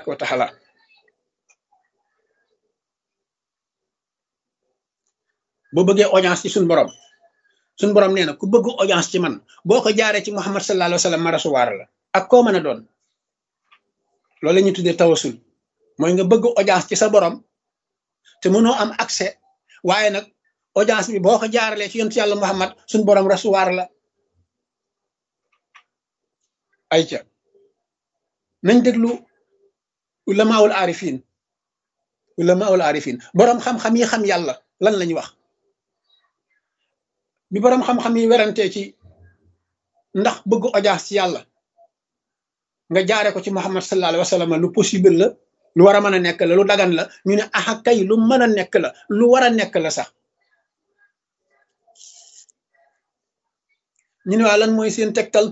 tabaraka wa taala boo bëggee audience ci suñ borom suñ borom nee na ku bëgg audience ci man boo ko jaaree ci muhammad sallallahu alayhi wa sallam ma rasuwaar la ak koo mën a doon loolu la ñuy tuddee tawasul mooy nga bëgg audience ci sa borom te mënoo am accès waaye nag audience bi boo ko jaaralee ci yontu yàlla muhammad suñ borom rasuwaar la ayca nañ déglu ulamaawul arifin ulamaawul arifin boroom xam-xam yi xam yàlla lan lañ wax bi boroom xam-xam yi werantee ci ndax bëgg audience ci yàlla nga jaare ko ci muhammad sallallahu alayhi wa sallam lu possible la lu war a mën a nekk la lu dagan la ñu ne aha kay lu mën a nekk la lu war a nekk la sax ñu ne waa lan mooy seen tegtal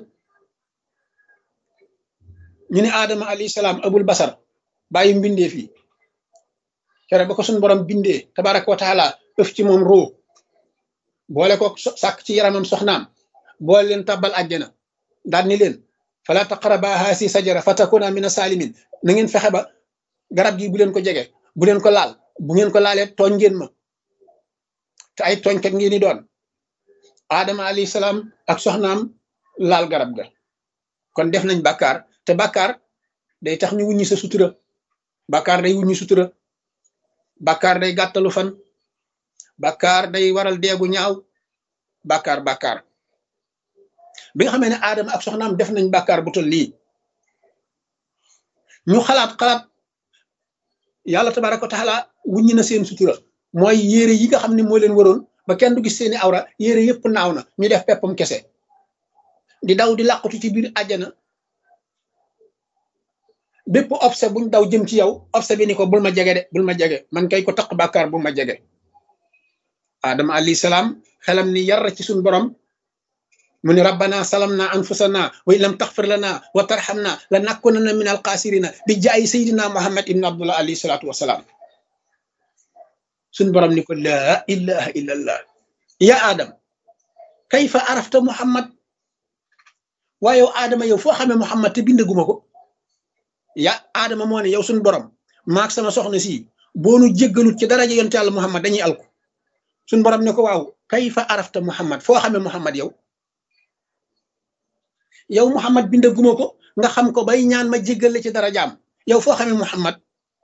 ñu ne aadama alayhi salaam abul basar bàyyi mbindee fii kere ba ko suñ borom bindee tabaraka wa taala ëf ci moom ruu boole ko sàkk ci yaramam soxnaam boole leen tàbbal àjjana daal ni leen fala taqraba haasi sajara fatakuna mina salimin na ngeen fexe ba garab gi bu leen ko jege bu leen ko laal bu ngeen ko laalee tooñ ngeen ma te ay tooñkat ngeen di doon aadama alayhi salaam ak soxnaam laal garab ga kon def nañ bàkkaar te bàkkaar day tax ñu wuññi sa sutura bàkkaar day wuññi sutura bàkkaar day gàttalu fan bàkkaar day waral deegu ñaaw bàkkaar bàkkaar bi nga xamee ne aadama ak soxnaam def nañ bàkkaar bu tol lii ñu xalaat xalaat yàlla tabaraka wa taala wuññi na seen sutura mooy yére yi nga xam ne moo leen waroon ba kenn du gis seeni awra yére yëpp naaw na ñu def peppam kese di daw di làqatu ci biir àjjana bépp obse buñ daw jëm ci yow obse bi ni ko bul ma jege de bul ma jege man kay ko taq bàkkaar bul ma jege adama alayhi salaam xelam ni yar ci suñ borom mu ni rabbana salamna anfusana wa in lam taxfir lana wa tarhamna la nakunanna min alxaasirina bi jaay sayidina muhammad ibn abdullah alayhi salatu wasalaam suñ borom ni ko laa ilaha illa allah ya adam kayfa arafta muhammad waaye yow aadama yow foo xamee muhammad te bindaguma ko ya aadama moo ne yow suñ borom maak sama soxna si boonu jéggalut ci daraja yonte yàlla muhammad dañuy alku suñ borom ne ko waaw kayfa arafta muhammad foo xamee muhammad yow yow muhammad bindaguma ko nga xam ko bay ñaan ma jéggal la ci darajaam yow foo xamee muhammad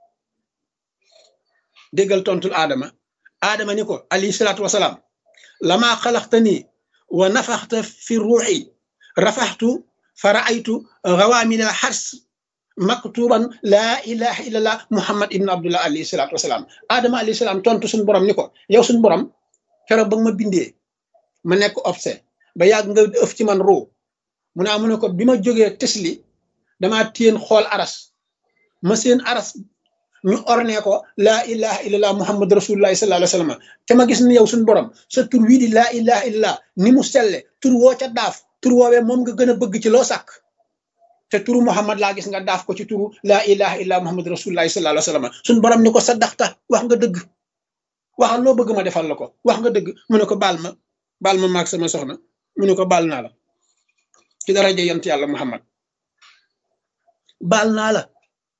déggal tontul aadama aadama ni ko alayhi salaatu wasalaam lama xalaxtani wa nafaxta fi ruuxi rafaxtu fa raaytu gawaamina xars maktuban laa ilaha illallah muhammad ibn abdullah alayhi salaatu wasalaam aadama alayhi salaam tontu suñu borom ni ko yow suñu borom keroog ba nga ma bindee ma nekk obse ba yàgg nga ëf ci man ruu mu naa mu ne ko bi ma jógee tesli damaa téen xool aras ma seen aras ñu orne ko laa ilaha illallah muhammad rasulullahi sallallahu alayhi wa sallam te ma gis ni yow suñu borom sa tur wii di laa ilaha illallah ni mu selle tur woo ca daaf tur woowee moom nga gën a bëgg ci loo sàkk te turu muhammad laa gis nga daaf ko ci turu laa ilaha illallah muhammad rasulullahi sallallahu alayhi wa sallam suñu borom ni ko sa daxta wax nga dëgg waxal loo bëgg ma defal la ko wax nga dëgg mu ne ko baal ma baal ma maag sama soxna mu ne ko baal naa la ci daraja yont yàlla muhammad baal naa la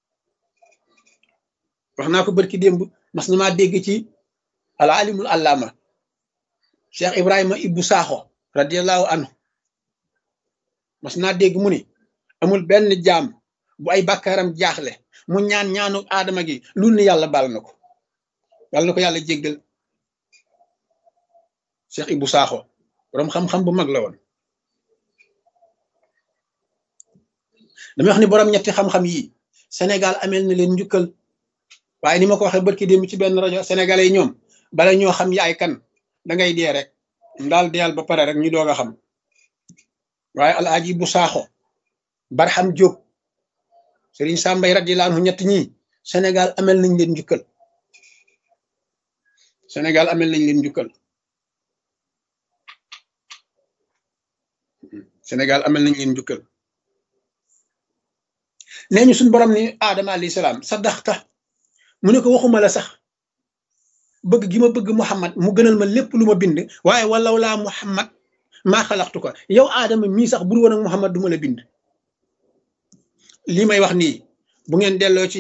wax naa ko bërki démb mas na maa dégg ci al alimul allama cheikh ibrahima ibbu saaxo radiallahu anhu mas naa dégg mu ni amul benn jaam bu ay bàkkaaram jaaxle mu ñaan ñaanu aadama gi lu ni yàlla baal na ko yàlla na ko yàlla jéggal cheikh ibbu saaxo borom xam-xam bu mag la woon damay wax ni borom ñetti xam-xam yi Sénégal amel na leen njukkal waaye ni ma ko waxee barki démb ci benn rajo sénégalais yi ñoom bala ñoo xam yaay kan da ngay dee rek daal deyal ba pare rek ñu doog a xam waaye alaaji bu saaxo barxam jóob sëriñ sàmbay radiyallahu anhu ñett ñi Sénégal amel nañ leen njukkal Sénégal amel nañ leen njukkal Sénégal amel nañ leen njukkal nee ñu suñu borom ni aadama alayhi salaam saddaxta mu ne ko waxuma la sax bëgg gi ma bëgg muhammad mu gënal ma lépp lu ma bind waaye walaw laa muhammad maa xalaxtu ko yow aadama mii sax bur woon ak muhammad du ma la bind lii may wax nii bu ngeen delloo ci